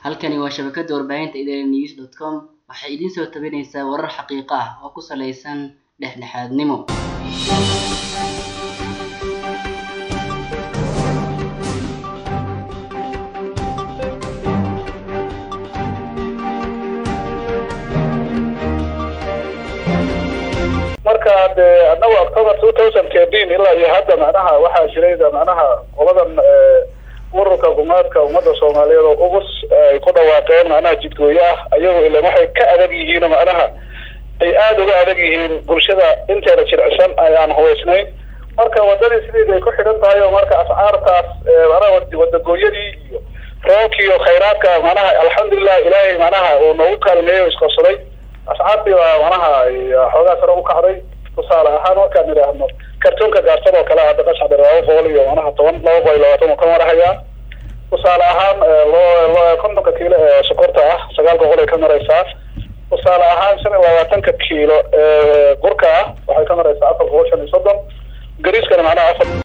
Halkani waa shabakada warbaahinta idanews dot com waxay idin soo tabinaysaa warar xaqiiqo ah oo ku saleysan dhexdhexaadnimo. marka de anagu october two thousand thirteen ilaa iyo hadda macnaha waxaa jiray macnaha qoladan ururka gumaadka ummadda soomaaliyeed oo ugus ay ku dhawaaqeen macnaha jidgooyo ah ayago ilan waxay ka adag yihiin macnaha ay aada uga adag yihiin bulshada inteeda jircisan ayaan hubaysnayn marka wadadii sideed ay ku xidhan tahay oo marka ascaartaas macnaha wadagooyadii iyo roobkii iyo khayraadka macnaha alxamdulilah ilaahay macnaha uu noogu kaalmeeyey o isqorsaday ascaartii baa macnaha xoogaa sare u kacday tusaale ahaan markaan idhaahno kartoonka gaarsan oo kale hadda qashaxdhe laba boqol iyo macnaha toban laba boqol iyo labaatan uu ka marahayaa tusaale ahaan loo kontonka kiilo ee sokorta ah sagaal boqol ay ka maraysaa tusaale ahaan shan iyo labaatanka kiilo ee burka ah waxay ka maraysaa afar boqol shan iyo soddon gariiskana macnaha afar